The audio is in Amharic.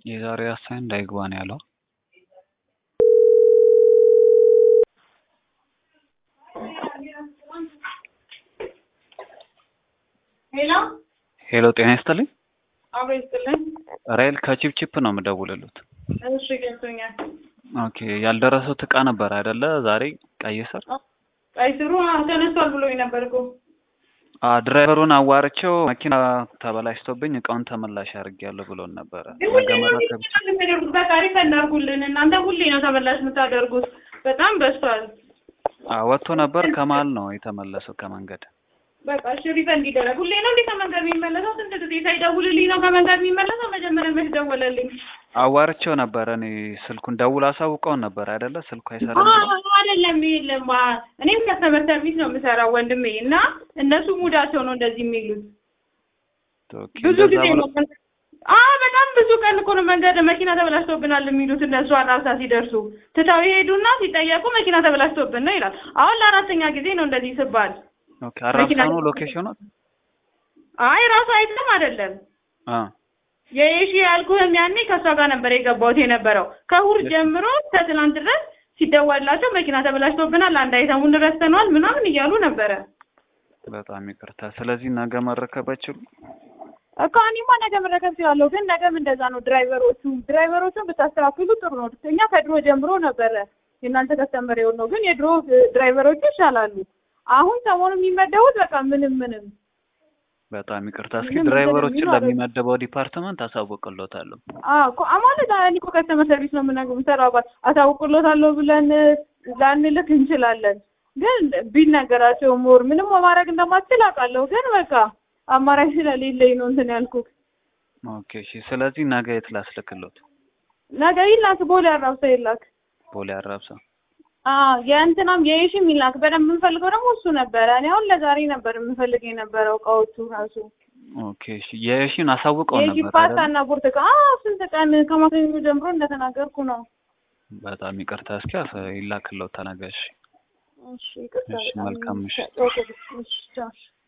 የዛሬ አሳይ እንዳይግባ ነው ያለው። ሄሎ ሄሎ ጤና ይስጥልኝ። አብሮ ይስጥልኝ። ራይል ከቺፕቺፕ ነው የምደውልሉት። እሺ ገብቶኛል። ኦኬ ያልደረሱት እቃ ነበር አይደለ? ዛሬ ቀይ ስር ቀይ ስሩ ተነስቷል ብሎኝ ነበር እኮ አ ድራይቨሩን አዋርቼው መኪና ተበላሽቶብኝ እቃውን ተመላሽ አድርጌያለሁ ብሎን ነበረ። ግን ሁሌ ነገ ነው መረከብ ይችላል። የምታደርጉት። በቃ ሪፈንድ አድርጉልን። እናንተ ሁሌ ነው ተመላሽ የምታደርጉት። በጣም በዝቷል። አ ወጥቶ ነበር ከመሀል ነው የተመለሰው ከመንገድ። በቃ እሺ ሪፈንድ ይደረግ። ሁሌ ነው እንዴ ከመንገድ የሚመለሰው? ስንት ጊዜ ሳይደውልልኝ ነው ከመንገድ የሚመለሰው? መጀመሪያ መች ደወለልኝ? አዋርቼው ነበረ እኔ ስልኩን ደውል አሳውቀውን ነበር አይደለ? ስልኩ አይሰራም ብሎ አዎ፣ አይደለም የለም። አ- እኔም ከስተመር ሰርቪስ ነው የምሰራው ወንድሜ እና እነሱ ሙዳቸው ነው እንደዚህ የሚሉት ኦኬ ብዙ እንደዛ ጊዜ ብሎ ነው። አዎ በጣም ብዙ ቀን እኮ ነው መንገድ መኪና ተበላሽቶብናል የሚሉት እነሱ አራብሳ ሲደርሱ ትተው ይሄዱና ሲጠየቁ መኪና ተበላሽቶብን ነው ይላል። አሁን ለአራተኛ ጊዜ ነው እንደዚህ ስባል። ኦኬ አራብሳ መኪና- ነው ሎኬሽኑ? አይ ራሱ አይተም አይደለም አ የሺ ያልኩህም ያኔ ከእሷ ጋር ነበር የገባሁት የነበረው ከእሑድ ጀምሮ እስከ ትናንት ድረስ ሲደወልላቸው መኪና ተበላሽቶብናል፣ አንድ አይተሙን ረስተነዋል ምናምን እያሉ ነበረ። በጣም ይቅርታ። ስለዚህ ነገ መረከባችሁ እኮ እኔማ ነገ መረከብ እችላለሁ፣ ግን ነገም እንደዛ ነው። ድራይቨሮቹ ድራይቨሮቹን ብታስተካክሉ ጥሩ ነው። እኛ ከድሮ ጀምሮ ነበረ የእናንተ ከስተመር የሆነው፣ ግን የድሮ ድራይቨሮቹ ይሻላሉ። አሁን ሰሞኑ የሚመደቡት በቃ ምንም ምንም በጣም ይቅርታ። እስኪ ምንም ድራይቨሮችን ነገር የሚኖረው- ለሚመደበው ዲፓርትመንት አሳውቅሎታለሁ። አዎ እኮ ማለት እኔ እኮ ከስተመር ሰርቪስ ነው የምናገ- የምሰራው አባት አሳውቅሎታለሁ ብለን ላንልክ እንችላለን፣ ግን ቢነገራቸው ሞር ምንም ማድረግ እንደማትችል አውቃለሁ። ግን በቃ አማራጭ ስለሌለኝ ነው እንትን ያልኩት። ኦኬ እሺ። ስለዚህ ነገ የት ላስልክሎት? ነገ ይላክ፣ ቦሌ አራብሳ ይላክ። ቦሌ አራብሳ። አዎ የእንትናም የይሽም ይላክ። በደንብ የምንፈልገው ደግሞ እሱ ነበረ። እኔ አሁን ለዛሬ ነበር የምፈልግ የነበረው እቃዎቹ ራሱ ኦኬ እሺ። የሺን አሳውቀው የሺ ነበር ፓስታ አይደል? እና ብርቱካን። አዎ ስንት ቀን ከማክሰኞ ጀምሮ እንደተናገርኩ ነው። በጣም ይቅርታ። እስኪ አሳ- ይላክሎታል ነገ። እሺ እሺ ይቅርታ እሺ፣ በጣም መልካም ምሽት። ኦኬ፣ እሺ ቻው።